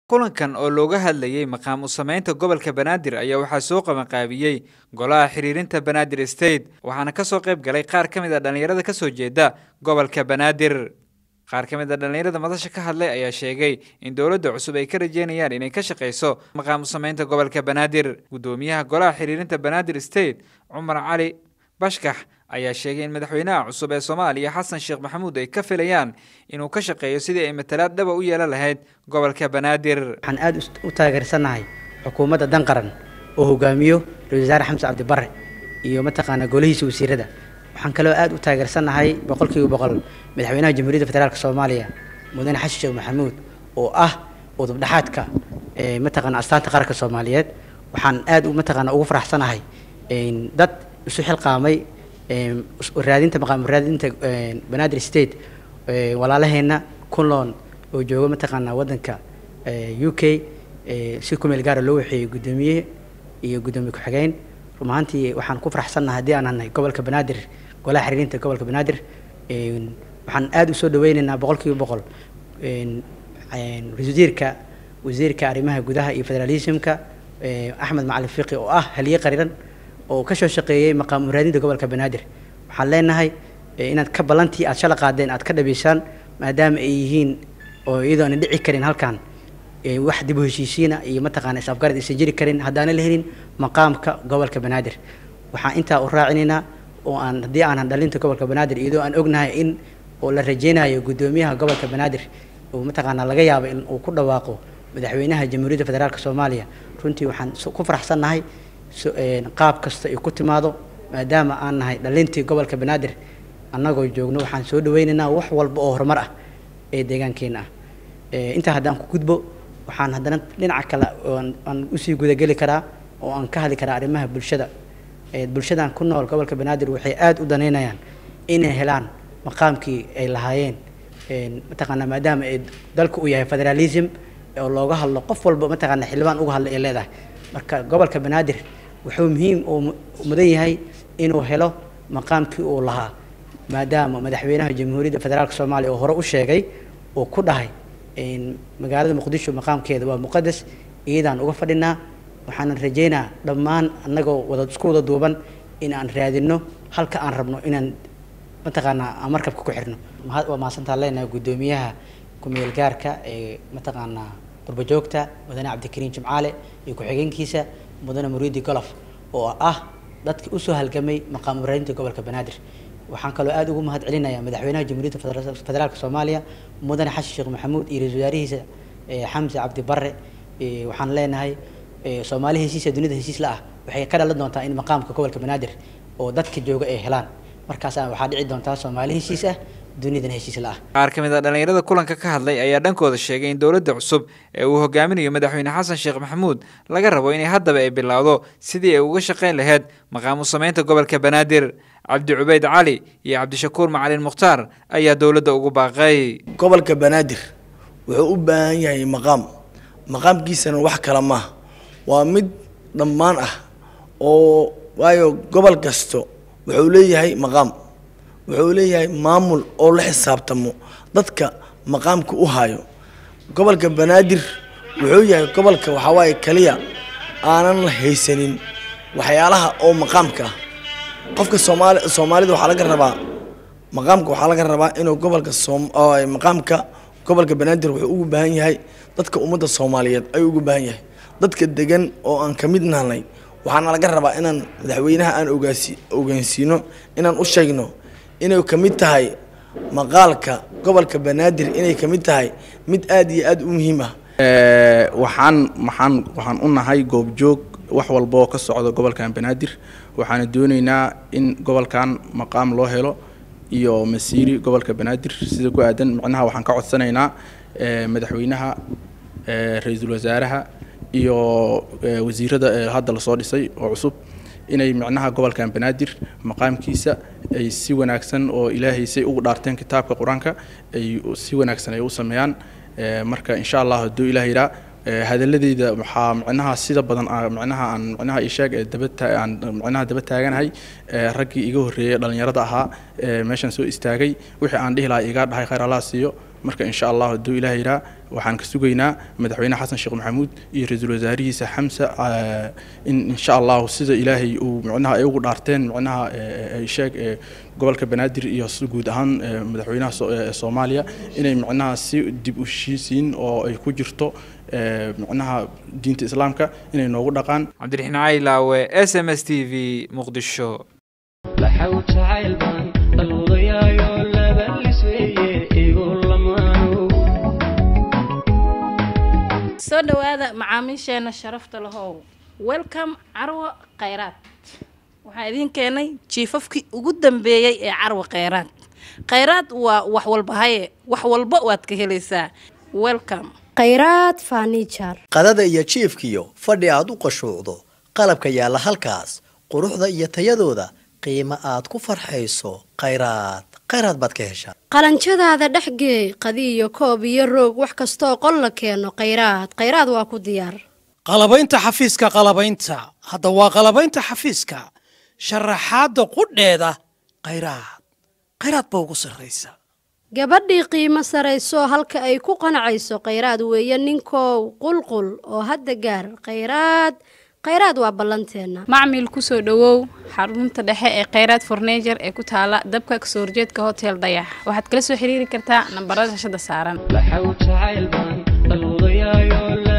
kulankan oo looga hadlayey maqaam u samaynta gobolka banaadir ayaa waxaa soo qabanqaabiyey golaha xiriirinta banaadir state waxaana ka soo qayb galay qaar ka mid a dhallinyarada ka soo jeeda gobolka banaadir qaar ka mid a dhallinyarada madasha ka hadlay ayaa sheegay in dowladda cusub ay ka rajeynayaan inay ka shaqayso maqaam u samaynta gobolka banaadir guddoomiyaha golaha xiriirinta banaadir state cumar cali bashkax ayaa sheegay in madaxweynaha cusub ee soomaaliya xasan sheekh maxamuud ay ka filayaan inuu ka shaqeeyo sidii ay matalaad dhaba u yeelan lahayd gobolka banaadir waxaan aada u taageersannahay xukuumadda dan qaran oo hogaamiyo ra-isul wasaare xamse cabdibare iyo mataqaanaa golihiisa wasiirada waxaan kaloo aada u taageersannahay boqolkiiba boqol madaxweynaha jamhuuriyadda federaalk soomaaliya mudane xasan sheekh maxamuud oo ah udubdhaxaadka mataqaana astaanta qaranka soomaaliyeed waxaan aada mataqaana ugu faraxsanahay dad isu xilqaamay raadinta maqaam raadinta banaadir state walaalaheenna kunloon oo jooga mataqaanaa waddanka u k si ku meel gaara loo waxeeyey guddoomiye iyo guddoomiye ku-xigeen run ahaantii waxaan ku faraxsannahay haddii aan nahay gobolka banaadir golaha xiriirinta gobolka banaadir waxaan aada usoo dhaweyneynaa boqolkiiba boqol wasiirka wasiirka arrimaha gudaha iyo federalismka axmed macalin fiqi oo ah haliye qariran oo ka soo shaqeeyey maqaam raadinta gobolka banaadir waxaan leenahay inaad ka ballantii aad shala qaadeen aad ka dhabaysaan maadaama ay yihiin oo iyadoo ana dhici karin halkan wax dib u heshiisiina iyo mataqaana is-afgarad aysan jiri karin haddaana la helin maqaamka gobolka banaadir waxaan intaa u raacinaynaa oo aan haddii aanan dhalinta gobolka banaadir iyadoo aan ognahay in oo la rajeynayo guddoomiyaha gobolka banaadir oo mataqaanaa laga yaabo in uu ku dhawaaqo madaxweynaha jamhuuriyadda federaalk soomaaliya runtii waxaan ku faraxsannahay qaab kasta ay ku timaado maadaama aan nahay dhalintii gobolka banaadir annagoo joogno waxaan soo dhaweynaynaa wax walba oo horumar ah ee deegaankeena ah intaa haddaan ku gudbo waxaan haddana dhinaca kale aan usii gudageli karaa oo aan ka hadli karaa arrimaha bulshada bulshadan ku nool gobolka banaadir waxay aada u danaynayaan inay helaan maqaamkii ay lahaayeen mataqaanaa maadaama ay dalka uu yahay federalism oo looga hadlo qof walba mataqaana xildhibaan uga hadla ay leedahay marka gobolka banaadir wuxuu muhiim uu mudan yahay inuu helo maqaamkii uu lahaa maadaama madaxweynaha jamhuuriyadda federaalk soomaaliya oo hore u sheegay oo ku dhahay magaalada muqdisho maqaamkeeda waa muqadas iyadaan uga fadhinaa waxaanan rajeynaa dhammaan annagoo wada isku wada duuban in aan raadino halka aan rabno inaan mataqaanaa aan markabka ku xirno waa mahadsantaa leenahay guddoomiyaha ku-meel gaarka ee mataqaanaa qurbajoogta mudane cabdikariin jimcaale iyo ku-xigeenkiisa mudane muriidi golof oo ah dadkii usoo halgamay maqaam raadinta gobolka banaadir waxaan kaloo aada ugu mahad celinayaa madaxweynaha jamhuuriyadda federaalk soomaaliya mudane xasan sheekh maxamuud iyo ra-isul wasaarihiisa xamse cabdi barre waxaan leenahay soomaali heshiisa dunida heshiis la ah waxay ka dhalan doontaa in maqaamka gobolka banaadir oo dadka jooga ay helaan markaasna waxaa dhici doontaa soomaali heshiis ah dunidan heshiis la ah qaar ka mid a dhallinyarada kulanka ka hadlay ayaa dhankooda sheegay in dowladda cusub ee uu hogaaminayo madaxweyne xasan sheekh maxamuud laga rabo inay haddaba ay bilowdo sidii ay uga shaqayn lahayd maqaamu samaynta gobolka banaadir cabdi cubeyd cali iyo cabdishakuur macalin mukhtaar ayaa dowladda ugu baaqay gobolka banaadir wuxuu u baahan yahay maqaam maqaamkiisana wax kale maaha waa mid dhammaan ah oo waayo gobol kasto wuxuu leeyahay maqaam wuxuu leeyahay maamul oo la xisaabtamo dadka maqaamka u hayo gobolka banaadir wuxuu yahay gobolka waxaa waaye kaliya aanan haysanin waxyaalaha oo maqaamka ah qofka soomaali soomaalida waxaa laga rabaa maqaamka waxaa laga rabaa inuu gobolka soom maqaamka gobolka banaadir wuxuu ugu baahan yahay dadka ummadda soomaaliyeed ayuu ugu baahan yahay dadka degan oo aan ka mid nahnay waxaana laga rabaa inaan madaxweynaha aan ogaasi ogaansiino inaan u sheegno inay ka mid tahay maqaalka gobolka banaadir inay ka mid tahay mid aada iyo aada u muhiim ah waxaan maxaan waxaan u nahay goobjoog wax walba oo ka socda gobolkan banaadir waxaana dooneynaa in gobolkan maqaam loo helo iyo masiiri gobolka banaadir sida ku aadan macnaha waxaan ka codsanaynaa madaxweynaha ra-iisul wasaaraha iyo wasiirada hadda lasoo dhisay oo cusub inay micnaha gobolkan banaadir maqaamkiisa ay si wanaagsan oo ilaahay say ugu dhaarteen kitaabka qur-aanka ay si wanaagsan ay u sameeyaan marka insha allah hadduu ilaah yidhaa hadaladeyda waxaa micnaha sida badan micnaha aan micnaha isheeg ee daba aan micnaha daba taaganahay raggii iga horreeyay dhalinyarada ahaa meeshan soo istaagay wixii aan dhihi lahaa iga dhahay khayr allah siiyo marka insha allah hadduu ilaah yiraa waxaan ka sugaynaa madaxweyne xasan sheekh maxamuud iyo ra-iisul wasaarihiisa xamse in insha allahu sida ilaahay uu micnaha ay ugu dhaarteen micnaha ay sheeg gobolka banaadir iyo guud ahaan madaxweynaha soomaaliya inay micnaha si dib u heshiisiin oo ay ku jirto micnaha diinta islaamka inay noogu dhaqaan cabdiraxiin caylaawe s m s t v muqdisho soo dhawaada macaamiisheena sharafta lahow welcome carwo khayraad waxaa idiin keenay jiifafkii ugu dambeeyey ee carwo khayraad khayraad waa wax walba haye wax walba waad ka helaysaa welcome khayraad fanijar qadada iyo jiifkiyo fadhi aad u qashuucdo qalabka yaalla halkaas quruxda iyo tayadooda qiimo aad ku farxayso khayraad khayraad baad ka heshaa qalanjadaada dhexgeey qadiyo koob iyo roog wax kastooo qol la keeno khayraad khayraad waa ku diyaar qalabaynta xafiiska qalabaynta hadda waa qalabaynta xafiiska sharaxaadda qudheeda khayraad khayraad ba ugu sarraysa gabadhii qiimo sarayso halka ay ku qanacayso khayraad weeye ninkow qulqul oo hadda gaar khayraad khayraad waa ballanteenna macmil kusoo dhowow xarunta dhexe ee khayraad fornejer ee ku taala dabka kasoo horjeedka hotel dayax waxaad kala soo xiriiri kartaa nambarada shashada saaran